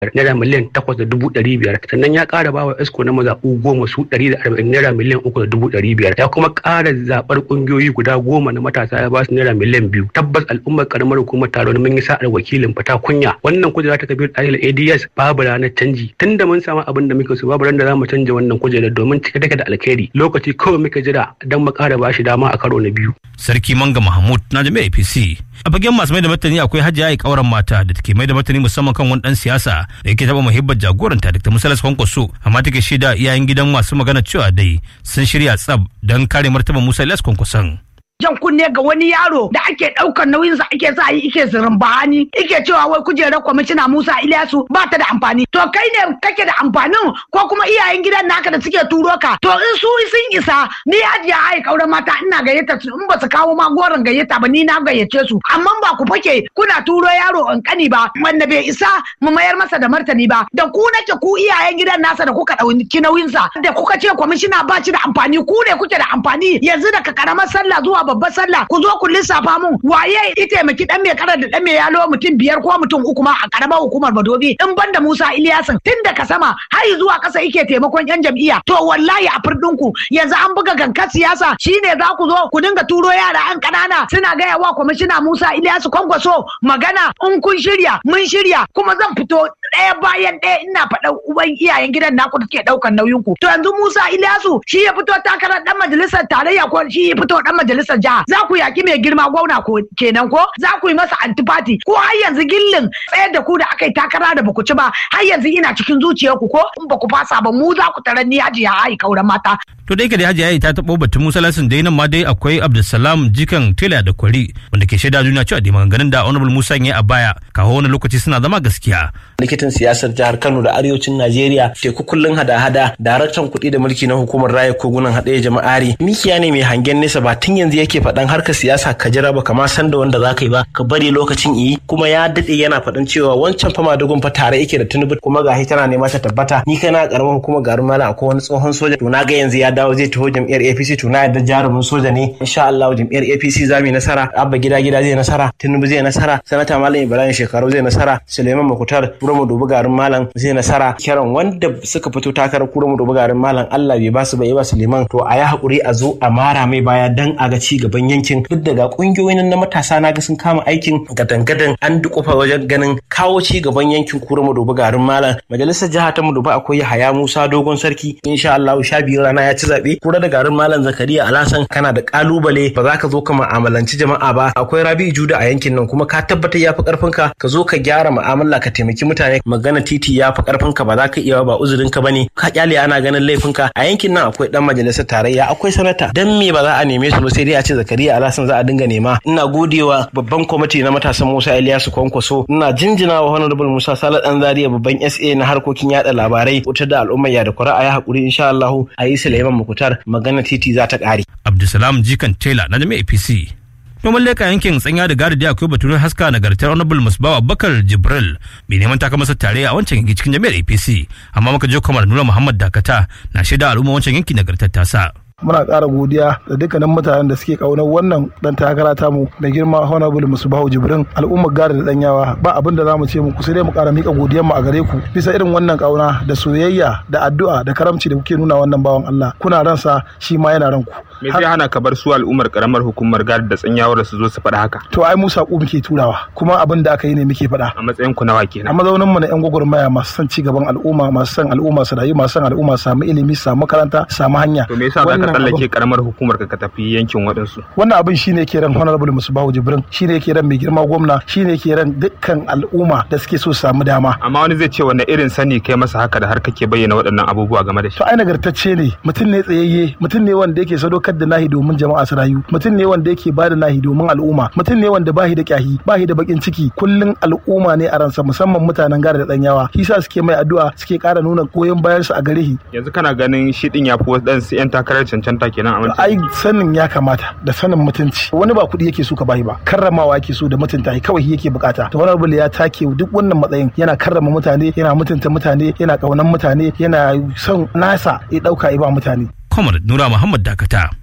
naira miliyan takwas da dubu ɗari biyar sannan ya ƙara bawa esko na mazaɓu goma su ɗari da arba'in naira miliyan uku da dubu ɗari biyar ya kuma ƙara zaɓar ƙungiyoyi guda goma na matasa ya ba su naira miliyan biyu tabbas al'ummar ƙaramar hukumar taron mun yi sa'ar wakilin fata kunya wannan kujera ta kabir ahil ads babu ranar canji tunda mun samu abin da muke so babu ran da za mu canja wannan kujerar domin cike take da alkhairi lokaci kawai muka jira don mu ƙara ba shi dama a karo na biyu. Sarki Manga Mahmud na jami'a APC. A fagen masu mai da martani akwai hajiya ya kauran mata da take mai da martani musamman kan wani dan siyasa da yake taɓa muhibbar jagoranta Dr. Musalas Kwankwaso amma take shaida iyayen gidan masu magana cewa dai sun shirya tsab don kare martaban Musa Ilyas Kwankwason. jan kunne ga wani yaro da ake ɗaukar nauyinsa ake sa yi ike zirin bahani ike cewa wai kujerar kwamishina Musa Ilyasu ba ta da amfani to kai ne kake da amfanin ko kuma iyayen gidan naka da suke turo ka to in su sun isa ni hajiya ai kauran mata ina gayyata su in ba su kawo ma goron gayyata ba ni na gayyace su amma ba ku fake kuna turo yaro in kani ba wanda bai isa mu mayar masa da martani ba da ku nake ku iyayen gidan nasa da kuka ɗauki nauyinsa da kuka ce kwamishina ba shi da amfani ku ne kuke da amfani yanzu daga karamar sallah zuwa babbar sallah ku zo ku lissafa mun waye ya taimaki dan mai karar da dan mai yalo mutum biyar ko mutum uku ma a karamar hukumar Badobi in banda Musa Iliyasin tun daga sama har zuwa kasa yake taimakon yan jam'iyya to wallahi a firdin ku yanzu an buga gankan siyasa shine za ku zo ku dinga turo yara an kanana suna gaya wa kwamishina Musa Iliyasu kwankwaso magana in kun shirya mun shirya kuma zan fito ɗaya bayan ɗaya ina faɗa uban iyayen gidan naku da suke ɗaukar nauyin ku to yanzu Musa Iliyasu shi ya fito takarar dan majalisar tarayya ko shi ya fito dan majalisar jiha za ku yaki mai girma gwamna ko kenan ko za ku yi masa antifati ko har yanzu gillin tsayar da ku da aka yi takara da baku ci ba har yanzu ina cikin zuciyarku ko in baku fasa ba mu za ku tarar ni hajiya ai kauran mata To da yake da Hajiya ta taɓo batun Musa Lasin dai nan ma dai akwai Abdulsalam Jikan Tela da Kwari wanda ke shaida duniya cewa da maganganun da Honorable Musa ya a baya kawo wani lokaci suna zama gaskiya. likitan siyasar jihar Kano da arewacin Najeriya teku kullun hada-hada daraktan kuɗi da mulki na hukumar raya kogunan haɗaya jama'ari mikiya ne mai hangen nesa ba tun yanzu yake faɗan harkar siyasa ka jira ba kama san da wanda za ka yi ba ka bari lokacin yi kuma ya daɗe yana faɗan cewa wancan fama dugun fa tare yake da tunubu kuma ga tana nema ta tabbata ni kai na karamar hukumar garin malam akwai wani tsohon soja to na ga yanzu ya dawo zai taho jam'iyyar APC to na yadda jarumin soja ne insha Allah jam'iyyar APC za mu yi nasara abba gida gida zai nasara tinubu zai nasara sanata malam ibrahim shekaru zai nasara suleiman makutar kura mu dubi garin malam zai nasara kiran wanda suka fito takarar kura mu dubi garin malam Allah bai ba su bai ba suleiman to a yi hakuri a zo a mara mai baya dan a ga ci gaban yankin duk daga kungiyoyin na matasa na ga sun kama aikin gadan-gadan an dukufa wajen ganin kawo ci gaban yankin kura mu dubi garin malam majalisar jiha ta mu dubi akwai Yahaya Musa dogon sarki insha Allah sha biyu rana ya ci zabe kura da garin malam Zakariya Alasan kana da kalubale ba za ka zo ka mu'amalanci jama'a ba akwai Rabi Juda a yankin nan kuma ka tabbatar ya fi karfin ka ka zo ka gyara mu'amala ka taimaki mutane magana titi ya fi karfin ka ba za ka iya ba uzurin ka bane ka kyale ana ganin laifin ka a yankin nan akwai dan majalisar tarayya akwai sanata dan me ba za a neme su ba sai dai a ce Zakariya Alasan za a dinga nema ina godewa babban kwamiti na matasan Musa Ilyasu Kwankwaso ina jinjina wa Honorable Musa Salat Dan Zaria babban SA na harkokin yada labarai wutar da al'umma ya da kura a yi hakuri insha Allah a yi Suleiman Mukutar magana titi za ta kare Abdulsalam Jikan Taylor na jami'a APC. Noman leka yankin tsanya da gadi akwai batun haska nagartar honorable musbawa bakar jibril mai neman taka masa tare a wancan yanki cikin jami'ar apc amma muka je kamar nura muhammad dakata na shaida al'umma wancan yanki nagartar tasa. muna ƙara godiya da dukkanin mutanen da suke ƙaunar wannan dan takara tamu da girma honorable musubahu jibrin al'ummar gada da danyawa ba abin da zamu ce muku sai dai mu ƙara mika godiyar mu a gare ku bisa irin wannan ƙauna da soyayya da addu'a da karamci da kuke nuna wannan bawan Allah kuna ransa shi ma yana ranku me zai hana ka bar su al'ummar karamar hukumar gada da tsanyawar su zo su faɗa haka to ai mu saƙo muke turawa kuma abin da aka yi ne muke faɗa a matsayin ku nawa kenan a mazaunin mu na yan gwagwarmaya masu son ci gaban al'umma masu son al'umma su rayu masu son al'umma su samu ilimi su samu makaranta su samu hanya to me yasa za ka tsallake karamar hukumar ka tafi yankin waɗansu. Wannan abin shine ke ran Honorable Musubahu Jibrin shine ke ran mai girma gwamna shine ke ran dukkan al'umma da suke so su samu dama. Amma wani zai ce wanne irin sani kai masa haka da har kake bayyana waɗannan abubuwa game da shi. To ai nagartacce ne mutum ne tsayayye mutum ne wanda yake sadaukar da nahi domin jama'a su rayu mutum ne wanda yake bada nahi domin al'umma mutum ne wanda bahi da kyahi bahi da bakin ciki kullun al'umma ne a ransa musamman mutanen gara da danyawa shi sa suke mai addu'a suke ƙara nuna goyon bayan su a gare shi. Yanzu kana ganin shi din ya fi wasu 'yan takarar cancanta kenan a ai sanin ya kamata da sanin mutunci wani ba kuɗi yake so ka bayi ba karramawa yake so da mutunta kawai yake bukata to wani ya take duk wannan matsayin yana karrama mutane yana mutunta mutane yana kaunan mutane yana son nasa ya dauka ya ba mutane Comrade Nura Muhammad Dakata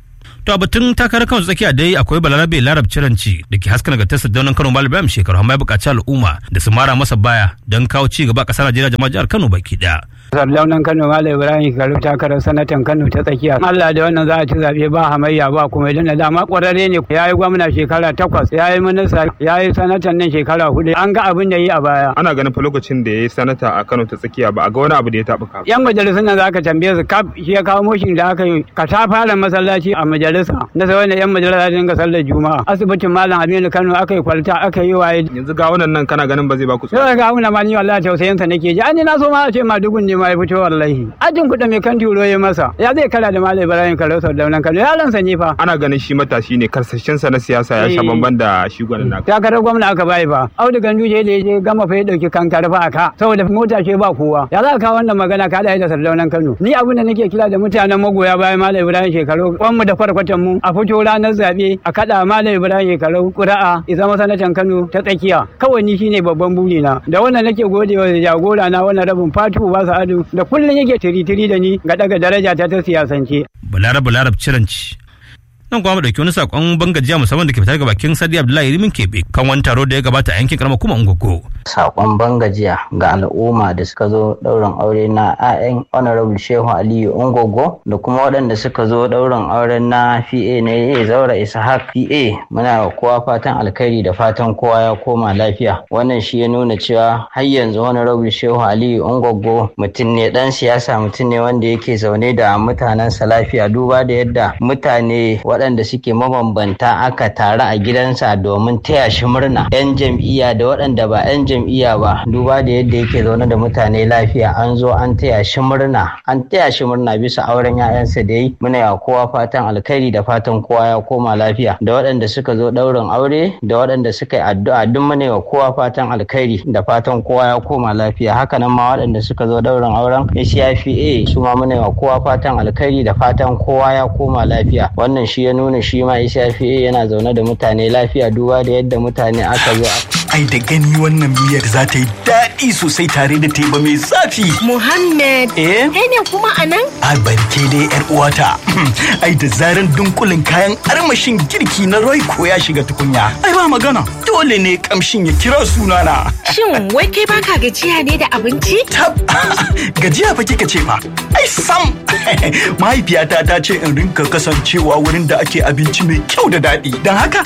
To a batun takarar kan tsakiya dai akwai balarabe larab ciranci da ke haska nagartarsa daunan Kano Malam Ibrahim shekaru amma ya buƙaci al'umma da su mara masa baya don kawo ci gaba ƙasar Najeriya jama'a jihar Kano baki ɗaya. Sardaunan Kano Malam Ibrahim Kalu takarar sanatan Kano ta tsakiya. Allah da wannan za a ci zaɓe ba hamayya ba kuma idan da dama ƙwararre ne ya yi gwamna shekara takwas ya yi minista ya yi sanatan nan shekara hudu an ga abin da yi a baya. Ana ganin fa lokacin da ya yi sanata a Kano ta tsakiya ba a ga wani abu da ya taɓa ka. Yan majalisun nan za ka tambaye su kaf shi ya kawo moshin da aka yi ka ta fara masallaci a majalisa na sai wanda yan majalisa dinga sallar juma'a asibitin malam Aminu Kano aka yi kwalta aka yi waye. Yanzu ga wannan nan kana ganin ba zai ba ku Sai ga wannan ma ni wallahi tausayin sa nake ji an ni na so ma a ce ma dugun ne ma ya fito wallahi. Ajin kuɗa mai kan turo ya masa ya zai kara da malam Ibrahim Kalo Sardaunan Kano yaran sa ne fa. Ana ganin shi matashi ne karsashinsa na siyasa ya sha bamban da shi gwanin naka. takarar gwamna aka bai ba audu ganduje da ya je gama fa ya dauki kankar fa aka saboda mota ce ba kowa ya za ka wannan magana ka da da sardaunan kano ni abin da nake kira da mutanen magoya bayan malam ibrahim shekaru kwan mu da kwarkwatan mu a fito ranar zabe a kada malam ibrahim shekaru ƙura'a ya zama sanatan kano ta tsakiya kawai ni shine babban buri na da wannan nake godewa da jagora na wannan rabin fatu ba adu da kullun yake tiri-tiri da ni ga daga daraja ta ta siyasance Balarab Balarab ciranci. nan kuma mu dauki wani sakon bangajiya musamman da ke fitar ga bakin Sadi Abdullahi Rimin Kebe kan wani taro da ya gabata a yankin karamar kuma Ungogo. Sakon bangajiya ga al'umma da suka zo ɗaurin aure na 'ya'yan Honorable Shehu Aliyu Ungogo da kuma waɗanda suka zo ɗaurin auren na PA ne Zaura Ishaq PA muna wa kowa fatan alkhairi da fatan kowa ya koma lafiya. Wannan shi ya nuna cewa har yanzu Honorable Shehu Aliyu Ungogo mutum ne ɗan siyasa mutum ne wanda yake zaune da mutanensa lafiya duba da yadda mutane waɗanda suke mabambanta aka taru a gidansa domin taya shi murna yan jam'iyya da waɗanda ba yan jam'iyya ba duba da yadda yake zaune da mutane lafiya an zo an taya shi murna an taya shi murna bisa auren 'ya'yansa da yi muna ya kowa fatan alkhairi da fatan kowa ya koma lafiya da waɗanda suka zo ɗaurin aure da waɗanda suka yi addu'a duk muna ya kowa fatan alkhairi da fatan kowa ya koma lafiya hakanan ma waɗanda suka zo ɗaurin auren ACIFA su ma muna ya kowa fatan alkhairi da fatan kowa ya koma lafiya wannan shi ya nuna shi ma shafi'e yana zaune da mutane lafiya duba da yadda mutane aka zo ai da gani wannan miyar za ta yi daɗi sosai tare da teba mai zafi Muhammad eh kai ne kuma a nan a barke dai yar uwata ai da zaran dunkulin kayan armashin girki na Royco ya shiga tukunya ai ba magana dole ne kamshin ya kira sunana shin wai kai baka gajiya ne da abinci tab gajiya fa kika ce fa ai sam mahaifiyata ta ce in rinka kasancewa wurin da ake abinci mai kyau da daɗi don haka